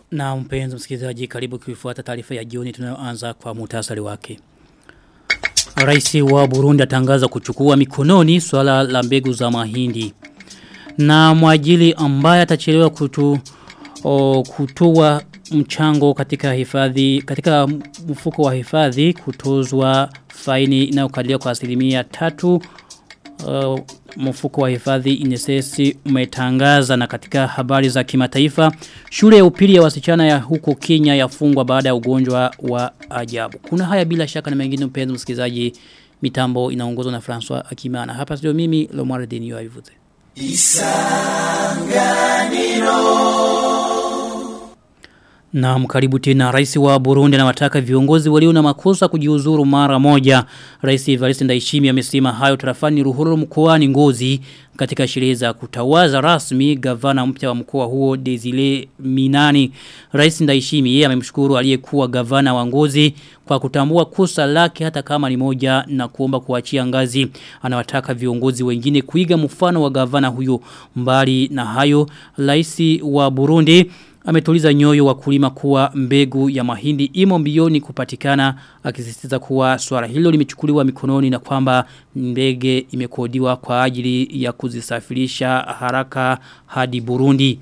Na mpenzi msikilizaji karibu kuifuata taarifa ya jioni tunayoanza kwa muhtasari wake. Rais wa Burundi atangaza kuchukua mikononi swala la mbegu za mahindi. Na mwajili ambaye atachelewa kutu o, kutoa mchango katika hifadhi katika mfuko wa hifadhi kutozwa faini inayokadiriwa kwa asilimia tatu uh, mfuko wa hifadhi inesesi umetangaza na katika habari za kimataifa shule ya upili ya wasichana ya huko Kenya yafungwa baada ya ugonjwa wa ajabu. Kuna haya bila shaka na mengine mpenzi msikilizaji mitambo inaongozwa na François Akimana. Hapa studio mimi Lomar Denio avivuze. Isanganiro na mkaribu tena rais wa Burundi anawataka viongozi walio na makosa kujiuzuru mara moja. Rais Evariste Ndayishimiye amesema hayo tarafani Ruhururu mkoani Ngozi katika sherehe za kutawaza rasmi gavana mpya wa mkoa huo Desile Minani. Rais Ndayishimiye amemshukuru aliyekuwa gavana wa Ngozi kwa kutambua kosa lake hata kama ni moja na kuomba kuachia ngazi. Anawataka viongozi wengine kuiga mfano wa gavana huyo mbali na hayo. Rais wa Burundi ametuliza nyoyo wakulima kuwa mbegu ya mahindi imo mbioni kupatikana akisisitiza kuwa swala hilo limechukuliwa mikononi na kwamba ndege imekodiwa kwa ajili ya kuzisafirisha haraka hadi Burundi.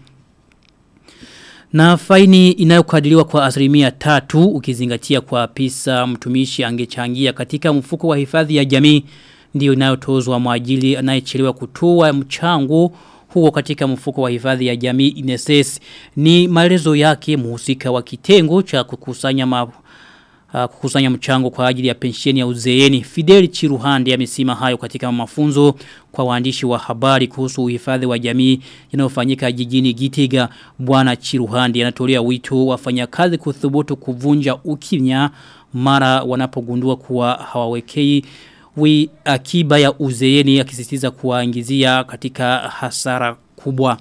Na faini inayokadiriwa kwa asilimia tatu ukizingatia kwa pisa mtumishi angechangia katika mfuko wa hifadhi ya jamii ndio inayotozwa mwajili anayechelewa kutoa mchango huko katika mfuko wa hifadhi ya jamii INSS ni maelezo yake muhusika wa kitengo cha kukusanya ma, uh, kukusanya mchango kwa ajili ya pensheni ya uzeeni Fidel Chiruhande amesema hayo katika mafunzo kwa waandishi wa habari kuhusu uhifadhi wa jamii yanayofanyika jijini Gitega bwana Chiruhande anatolea wito wafanyakazi kuthubutu kuvunja ukimya mara wanapogundua kuwa hawawekei wi akiba ya uzeeni akisisitiza kuwaingizia katika hasara kubwa.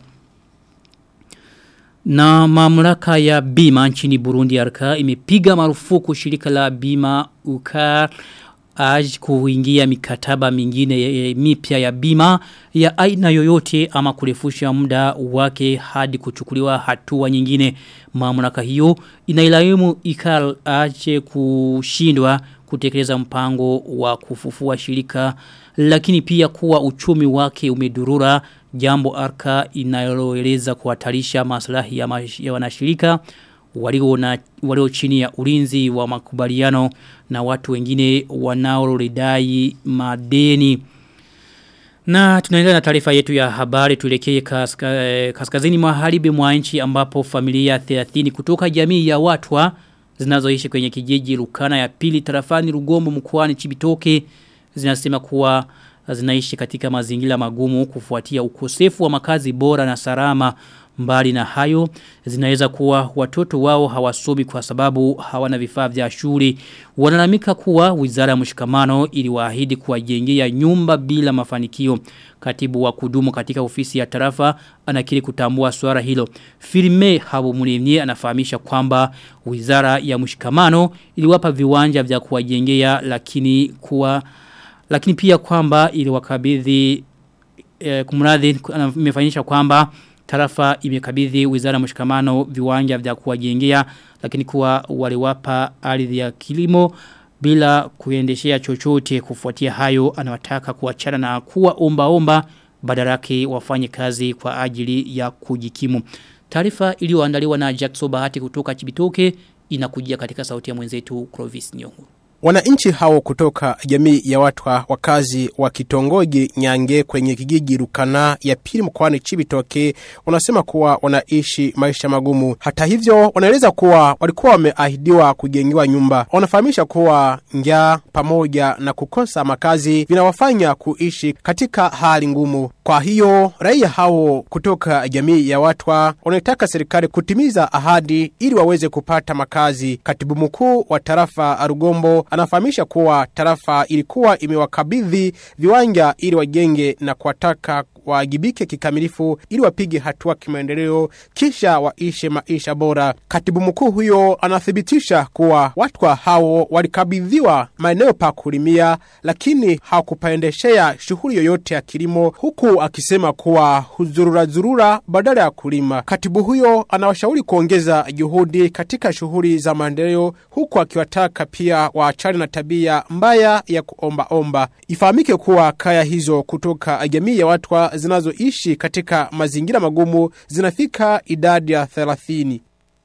Na mamlaka ya bima nchini Burundi arka imepiga marufuku shirika la bima ukar aj kuingia mikataba mingine mipya ya bima ya aina yoyote ama kurefusha muda wake hadi kuchukuliwa hatua nyingine mamlaka hiyo inailaumu ikal aje kushindwa kutekeleza mpango wa kufufua shirika lakini pia kuwa uchumi wake umedurura jambo arka inaloeleza kuhatarisha maslahi ya, ya wanashirika walio na walio chini ya ulinzi wa makubaliano na watu wengine wanaoridai madeni na tunaendelea na taarifa yetu ya habari tuelekee kaska, kaskazini magharibi mwa nchi ambapo familia 30 kutoka jamii ya watwa zinazoishi kwenye kijiji Rukana ya pili tarafani Rugombo mkoani Chibitoke zinasema kuwa zinaishi katika mazingira magumu kufuatia ukosefu wa makazi bora na salama mbali na hayo zinaweza kuwa watoto wao hawasomi kwa sababu hawana vifaa vya shule wanalamika kuwa wizara ya mshikamano iliwaahidi kuwajengea nyumba bila mafanikio katibu wa kudumu katika ofisi ya tarafa anakiri kutambua swala hilo Filme Habumulimye anafahamisha kwamba wizara ya mshikamano iliwapa viwanja vya kuwajengea lakini kuwa lakini pia kwamba iliwakabidhi e, kumradhi imefanyisha kwamba tarafa imekabidhi wizara mshikamano viwanja vya kuwajengea lakini kuwa waliwapa ardhi ya kilimo bila kuendeshea chochote kufuatia hayo anawataka kuachana na kuwa omba omba badala yake wafanye kazi kwa ajili ya kujikimu taarifa iliyoandaliwa na Jackson Bahati kutoka Chibitoke inakujia katika sauti ya mwenzetu Clovis Nyongo Wananchi hao kutoka jamii ya watwa wakazi wa kitongoji Nyange kwenye kijiji Rukana ya pili mkoani Chibitoke wanasema kuwa wanaishi maisha magumu. Hata hivyo, wanaeleza kuwa walikuwa wameahidiwa kujengewa nyumba. Wanafahamisha kuwa njaa pamoja na kukosa makazi vinawafanya kuishi katika hali ngumu. Kwa hiyo, raia hao kutoka jamii ya watwa wanaitaka serikali kutimiza ahadi ili waweze kupata makazi. Katibu mkuu wa tarafa Rugombo anafahamisha kuwa tarafa ilikuwa imewakabidhi viwanja ili wajenge na kuwataka waajibike kikamilifu ili wapige hatua kimaendeleo kisha waishe maisha bora. Katibu mkuu huyo anathibitisha kuwa watwa hao walikabidhiwa maeneo pa kulimia lakini hawakupaendeshea shughuli yoyote ya kilimo huku akisema kuwa huzurura zurura badala ya kulima. Katibu huyo anawashauri kuongeza juhudi katika shughuli za maendeleo huku akiwataka pia waachane na tabia mbaya ya kuomba-omba. Ifahamike kuwa kaya hizo kutoka jamii ya watwa zinazoishi katika mazingira magumu zinafika idadi ya 30.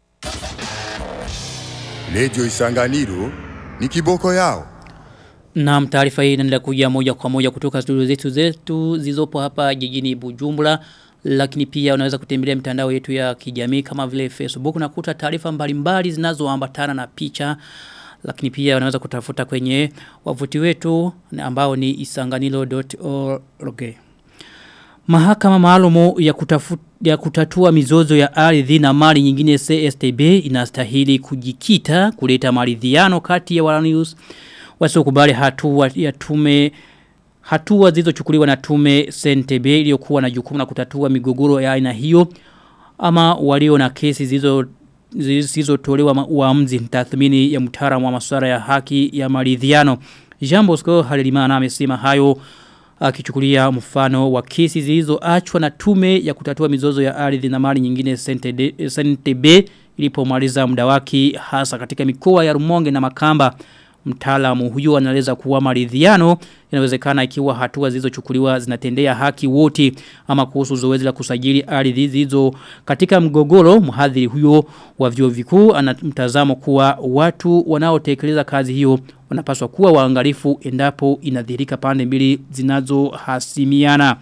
Lejo Isanganiro ni kiboko yao. Na taarifa hii inaendelea kuja moja kwa moja kutoka studio zetu zetu zilizopo hapa jijini Bujumbura lakini pia unaweza kutembelea mitandao yetu ya kijamii kama vile Facebook na kuta taarifa mbalimbali zinazoambatana na picha lakini pia unaweza kutafuta kwenye wavuti wetu ambao ni isanganilo.org Mahakama maalumu ya, kutafuta, ya kutatua mizozo ya ardhi na mali nyingine CSTB inastahili kujikita kuleta maridhiano kati ya Walanius wasiokubali hatua ya tume hatua zilizochukuliwa na tume CNTB iliyokuwa na jukumu la kutatua migogoro ya aina hiyo ama walio na kesi zilizo zilizotolewa uamuzi tathmini ya mtaalamu wa masuala ya haki ya maridhiano Jean Bosco Halelimana amesema hayo akichukulia mfano wa kesi zilizoachwa na tume ya kutatua mizozo ya ardhi na mali nyingine CNTB ilipomaliza muda wake hasa katika mikoa ya Rumonge na Makamba mtaalamu huyo anaeleza kuwa maridhiano inawezekana ikiwa hatua zilizochukuliwa zinatendea haki wote ama kuhusu zoezi la kusajili ardhi zilizo katika mgogoro mhadhiri huyo wa vyuo vikuu ana mtazamo kuwa watu wanaotekeleza kazi hiyo wanapaswa kuwa waangalifu endapo inadhirika pande mbili zinazohasimiana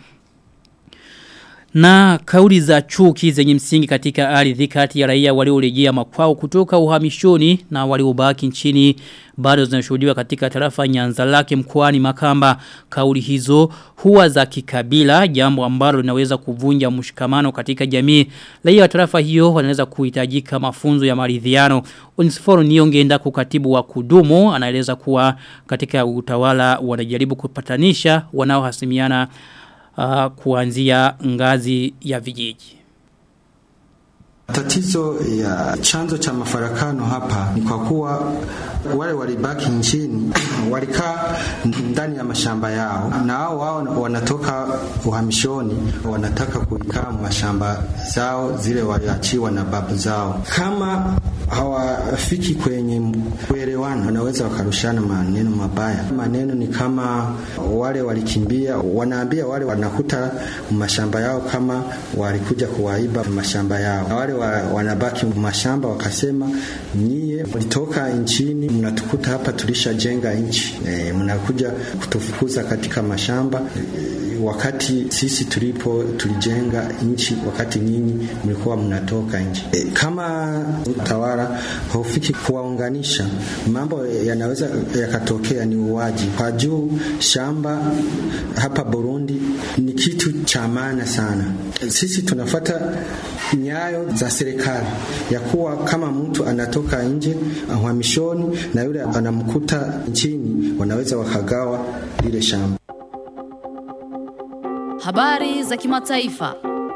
na kauli za chuki zenye msingi katika ardhi kati ya raia waliorejea makwao kutoka uhamishoni na waliobaki nchini bado zinashuhudiwa katika tarafa Nyanza lake mkoani Makamba. Kauli hizo huwa za kikabila, jambo ambalo linaweza kuvunja mshikamano katika jamii. Raia wa tarafa hiyo wanaweza kuhitajika mafunzo ya maridhiano. Unisiforo Niongeenda kukatibu wa kudumu anaeleza kuwa katika utawala wanajaribu kupatanisha wanaohasimiana uh, kuanzia ngazi ya vijiji. Tatizo ya chanzo cha mafarakano hapa ni kwa kuwa wale walibaki nchini walikaa ndani ya mashamba yao, na hao wao wanatoka uhamishoni, wanataka kuikaa mashamba zao zile waliachiwa na babu zao. Kama hawafiki kwenye kuelewana, wanaweza wakarushana maneno mabaya. Maneno ni kama wale walikimbia, wanaambia wale wanakuta mashamba yao kama walikuja kuwaiba mashamba yao, na wale wa, wanabaki mashamba wakasema, nyie mlitoka nchini, mnatukuta hapa, tulishajenga nchi e, mnakuja kutufukuza katika mashamba e, wakati sisi tulipo tulijenga nchi, wakati nyinyi mlikuwa mnatoka nchi. E, kama utawala haufiki kuwaunganisha, mambo yanaweza yakatokea ni uwaji kwa juu. Shamba hapa Burundi ni kitu cha maana sana. Sisi tunafata nyayo za serikali ya kuwa kama mtu anatoka nje uhamishoni na yule anamkuta nchini, wanaweza wakagawa lile shamba. Habari za kimataifa.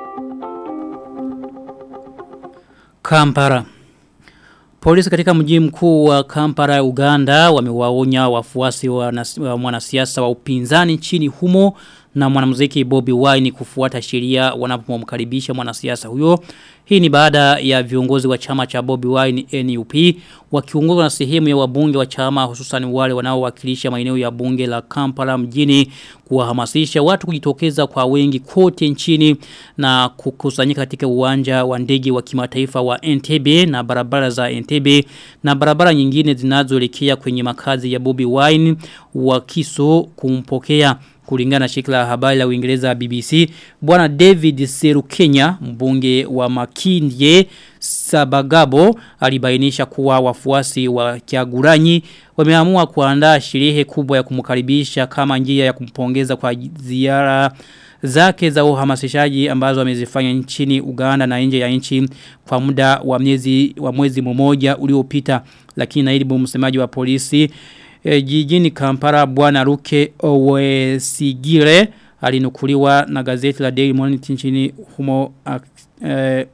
Kampara. Polisi katika mji mkuu wa Kampara Uganda wamewaonya wafuasi wa, wa mwanasiasa wa upinzani nchini humo na mwanamuziki Bobby Wine kufuata sheria wanapomkaribisha mwanasiasa huyo. Hii ni baada ya viongozi wa chama cha Bobby Wine NUP wakiongozwa na sehemu ya wabunge wa chama hususan wale wanaowakilisha maeneo ya bunge la Kampala mjini kuwahamasisha watu kujitokeza kwa wengi kote nchini na kukusanyika katika uwanja wa ndege wa kimataifa wa Entebbe na barabara za Entebbe na barabara nyingine zinazoelekea kwenye makazi ya Bobby Wine wakiso kumpokea kulingana na shirika la habari la Uingereza BBC bwana David Serukenya mbunge wa Makindye Sabagabo alibainisha kuwa wafuasi wa Kyagulanyi wameamua kuandaa sherehe kubwa ya kumkaribisha kama njia ya kumpongeza kwa ziara zake za uhamasishaji ambazo amezifanya nchini Uganda na nje ya nchi kwa muda wa miezi wa mwezi mmoja uliopita lakini naibu msemaji wa polisi e, jijini Kampala bwana Ruke Owesigire alinukuliwa na gazeti la Daily Monitor nchini humo eh,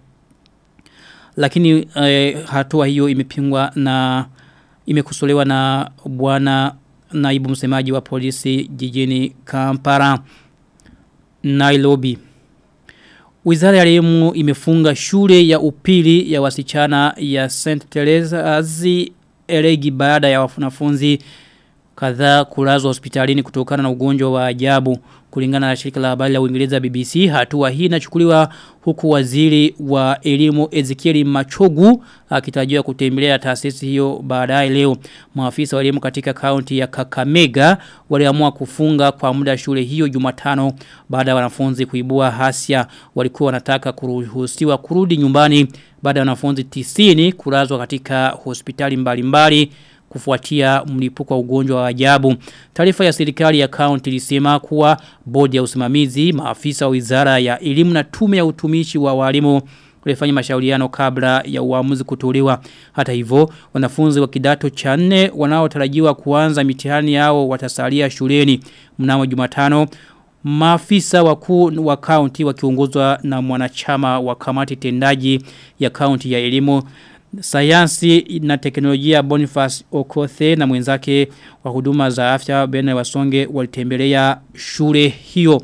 lakini eh, hatua hiyo imepingwa na imekosolewa na bwana naibu msemaji wa polisi jijini Kampala Nairobi Wizara ya elimu imefunga shule ya upili ya wasichana ya St. Teresa's Elegi baada ya wanafunzi kadhaa kulazwa hospitalini kutokana na ugonjwa wa ajabu kulingana na shirika la habari la Uingereza BBC hatua hii inachukuliwa huku waziri wa elimu Ezekiel Machogu akitarajiwa kutembelea taasisi hiyo baadaye leo maafisa wa elimu katika kaunti ya Kakamega waliamua kufunga kwa muda shule hiyo Jumatano baada ya wanafunzi kuibua hasia walikuwa wanataka kuruhusiwa kurudi nyumbani baada ya wanafunzi 90 kulazwa katika hospitali mbalimbali mbali, kufuatia mlipuko wa ugonjwa wa ajabu. Taarifa ya serikali ya kaunti ilisema kuwa bodi ya usimamizi, maafisa wa wizara ya elimu na tume ya utumishi wa walimu walifanya mashauriano kabla ya uamuzi kutolewa. Hata hivyo, wanafunzi wa kidato cha 4 wanaotarajiwa kuanza mitihani yao watasalia shuleni mnamo Jumatano. Maafisa wakuu wa kaunti wakiongozwa na mwanachama wa kamati tendaji ya kaunti ya elimu sayansi na teknolojia Boniface Okothe na mwenzake wa huduma za afya Bena Wasonge walitembelea shule hiyo.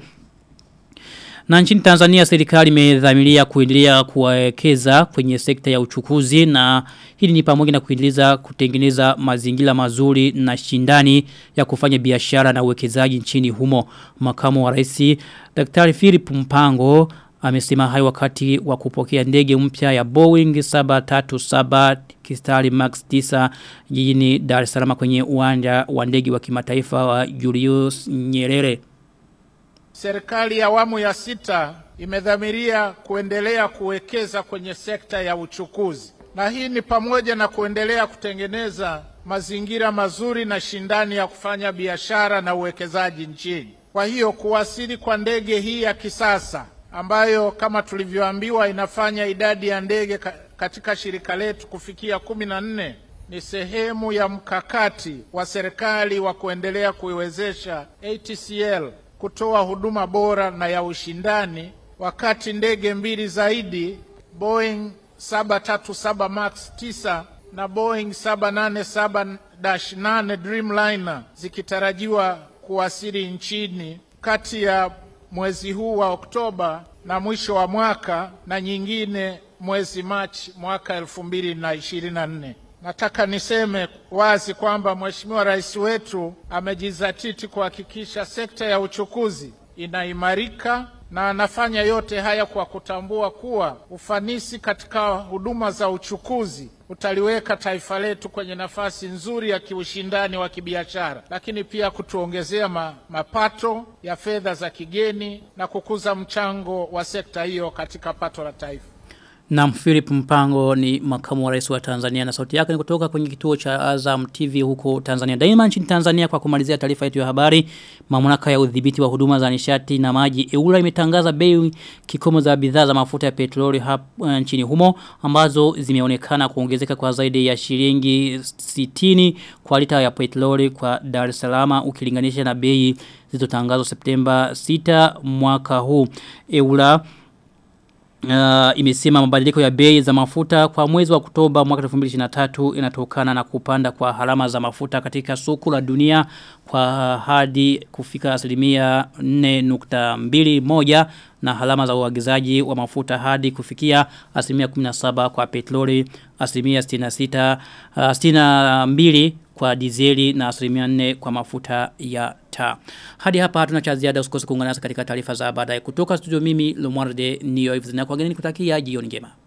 Na nchini Tanzania serikali imedhamiria kuendelea kuwekeza kwenye sekta ya uchukuzi na hili ni pamoja na kuendeleza kutengeneza mazingira mazuri na shindani ya kufanya biashara na uwekezaji nchini humo. Makamu wa Rais Daktari Philip Mpango amesema hayo wakati wa kupokea ndege mpya ya Boeing 737 kistari Max 9 jijini Dar es Salaam kwenye uwanja wa ndege wa kimataifa wa Julius Nyerere. Serikali ya awamu ya sita imedhamiria kuendelea kuwekeza kwenye sekta ya uchukuzi, na hii ni pamoja na kuendelea kutengeneza mazingira mazuri na shindani ya kufanya biashara na uwekezaji nchini. Kwa hiyo kuwasili kwa ndege hii ya kisasa ambayo kama tulivyoambiwa inafanya idadi ya ndege katika shirika letu kufikia kumi na nne ni sehemu ya mkakati wa serikali wa kuendelea kuiwezesha ATCL kutoa huduma bora na ya ushindani, wakati ndege mbili zaidi Boeing 737 Max 9 na Boeing 787-8 Dreamliner zikitarajiwa kuwasili nchini kati ya mwezi huu wa Oktoba na mwisho wa mwaka na nyingine mwezi Machi mwaka elfu mbili na ishirini na nne. Nataka niseme wazi kwamba Mheshimiwa Rais wetu amejizatiti kuhakikisha sekta ya uchukuzi inaimarika na anafanya yote haya kwa kutambua kuwa ufanisi katika huduma za uchukuzi utaliweka taifa letu kwenye nafasi nzuri ya kiushindani wa kibiashara, lakini pia kutuongezea ma, mapato ya fedha za kigeni na kukuza mchango wa sekta hiyo katika pato la taifa. Na Philip Mpango ni makamu wa rais wa Tanzania na sauti yake ni kutoka kwenye kituo cha Azam TV huko Tanzania. Daima nchini Tanzania kwa kumalizia taarifa yetu ya habari, mamlaka ya udhibiti wa huduma za nishati na maji EURA imetangaza bei kikomo za bidhaa za mafuta ya petroli hapa uh, nchini humo ambazo zimeonekana kuongezeka kwa zaidi ya shilingi 60 kwa lita ya petroli kwa Dar es Salaam ukilinganisha na bei zilizotangazwa Septemba 6 mwaka huu. EURA Uh, imesema mabadiliko ya bei za mafuta kwa mwezi wa Oktoba mwaka 2023 inatokana na kupanda kwa harama za mafuta katika soko la dunia kwa hadi kufika asilimia 4.21 na harama za uagizaji wa mafuta hadi kufikia asilimia 17 kwa petroli, asilimia 66 uh, 62 kwa dizeli na asilimia 4 kwa mafuta ya taa. Hadi hapa hatuna cha ziada usikose kuungana nasi katika taarifa za baadaye kutoka studio mimi Lomwarde Nio Ifzina kwa geni kutakia jioni njema.